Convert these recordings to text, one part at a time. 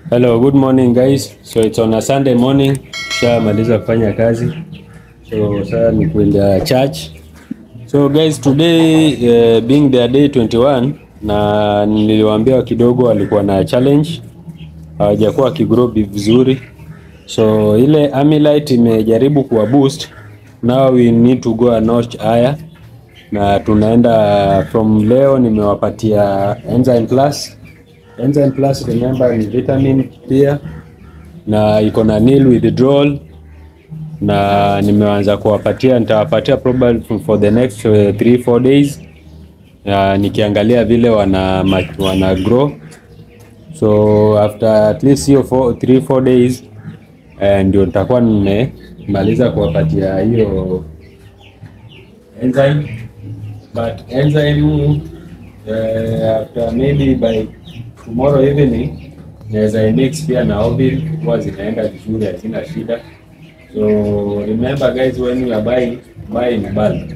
Hello, good morning guys. So it's on a Sunday morning. Shamaliza kufanya kazi. So sasa ni kwenda church. So guys, today uh, being their day 21 na niliwaambia kidogo walikuwa na challenge. Hawajakuwa wakigrow vizuri. So ile Amylite imejaribu kuwa boost. Now we need to go a notch higher. Na tunaenda from leo nimewapatia Enzyme Plus. Enzyme Plus remember ni vitamin pia na iko na nil withdrawal na nimeanza kuwapatia, nitawapatia probably for the next 3 4 days na nikiangalia vile wana, ma- wana grow so after at least hiyo 3 4 days eh, ndio nitakuwa nimemaliza kuwapatia hiyo enzyme but enzyme uh, after maybe by tomorrow evening naweza mix pia na Ovil huwa zinaenda vizuri, hazina shida. So remember guys, when you are buying buy in bulk.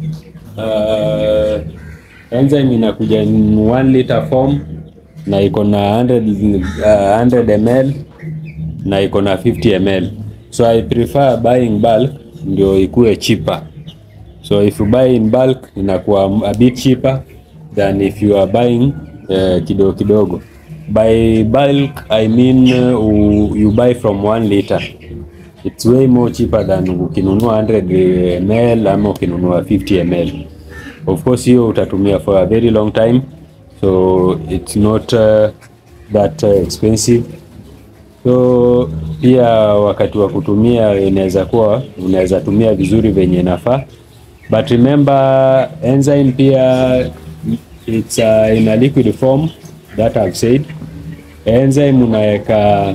Uh, enzyme inakuja in 1 liter form na iko na 100, uh, 100 ml na iko na 50 ml, so I prefer buying bulk ndio ikue cheaper. So if you buy in bulk inakuwa a bit cheaper than if you are buying uh, kidogo kidogo. By bulk I mean uh, you buy from 1 liter. It's way more cheaper than ukinunua 100 ml ama ukinunua 50 ml. Of course hiyo utatumia for a very long time so it's not uh, that uh, expensive. So pia wakati wa kutumia inaweza kuwa unaweza tumia vizuri venye inafaa, but remember enzyme pia it's uh, in a liquid form that I've said. Enzyme unaweka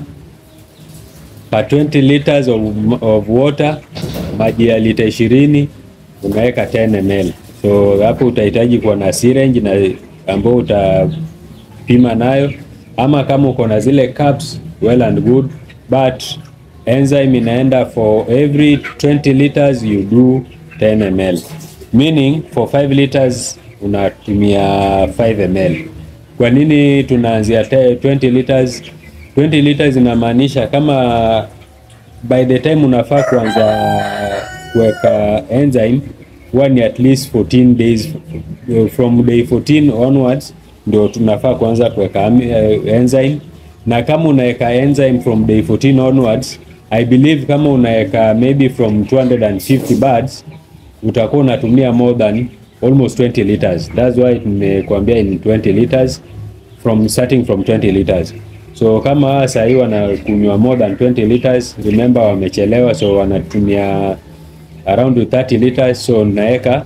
per 20 liters of, of water, maji ya lita ishirini unaweka 10 ml. So hapo utahitaji kuwa na syringe na ambao utapima nayo, ama kama uko na zile cups well and good, but enzyme inaenda for every 20 liters you do 10 ml, meaning for 5 liters unatumia 5 ml. Kwa nini tunaanzia te- 20 liters? 20 liters inamaanisha kama by the time unafaa kuanza kuweka enzyme huwa ni at least 14 days from day 14 onwards ndio tunafaa kuanza kuweka ami- eh, enzyme na kama unaweka enzyme from day 14 onwards I believe kama unaweka maybe from 250 birds utakuwa unatumia more than almost 20 liters. That's why nimekuambia in 20 liters from starting from 20 liters. So kama saa hii wanakunywa more than 20 liters, remember wamechelewa, so wanatumia around 30 liters, so naweka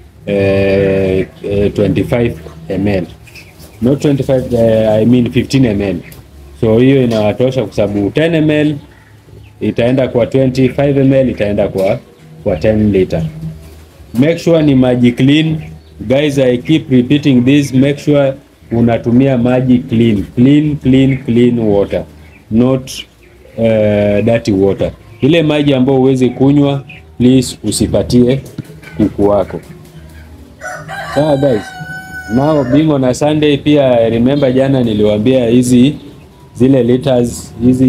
eh, eh, 25 ml not 25 eh, I mean 15 ml. So hiyo inawatosha kwa sababu 10 ml itaenda kwa 25 ml itaenda kwa kwa 10 liter. Make sure ni maji clean. Guys, I keep repeating this. Make sure unatumia maji clean. Clean, clean, clean water. Not uh, dirty water. Ile maji ambayo huwezi kunywa, please usipatie kuku wako. Sawa guys. Now being on a Sunday pia remember jana niliwaambia hizi zile liters hizi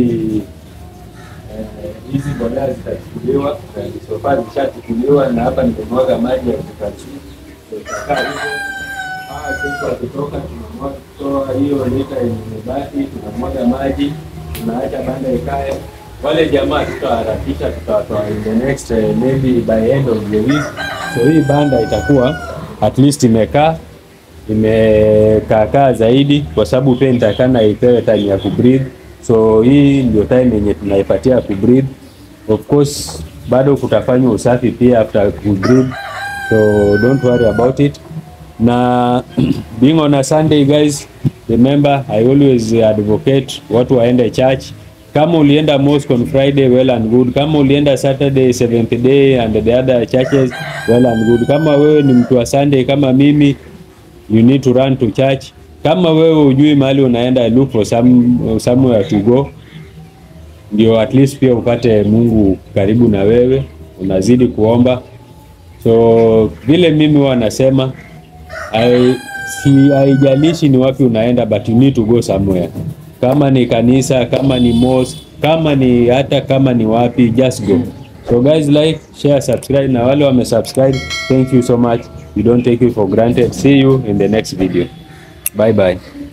eh, hizi mbolea zitachukuliwa na sofa zishachukuliwa na hapa nimemwaga maji ya kukachi itakaa hivyo. Hawa kesho wakitoka tunamwaga kutoa hiyo lita yenye imebaki, tunamwaga maji, tunaacha banda ikae. Wale jamaa tutaharakisha, tutawatoa in the next eh, maybe by end of the week. So hii banda itakuwa at least imekaa imekaakaa zaidi, kwa sababu pia nitakana ipewe time ya kubreathe. So hii ndio time yenye tunaipatia kubreathe. Of course bado kutafanywa usafi pia after kubreathe, so don't worry about it. Na being on a Sunday guys, remember I always advocate watu waende church. Kama ulienda mosque on Friday, well and good. Kama ulienda Saturday, seventh day and the other churches, well and good. Kama wewe ni mtu wa Sunday kama mimi, you need to run to church. Kama wewe ujui mahali unaenda, look for some, somewhere to go, ndio at least pia upate Mungu karibu na wewe, unazidi kuomba. So vile mimi huwa nasema I- si haijalishi ni wapi unaenda, but you need to go somewhere. kama ni kanisa, kama ni mosque, kama ni hata kama ni wapi, just go. So guys, like, share, subscribe na wale wame subscribe, thank you so much. We don't take you for granted. See you in the next video. Bye bye.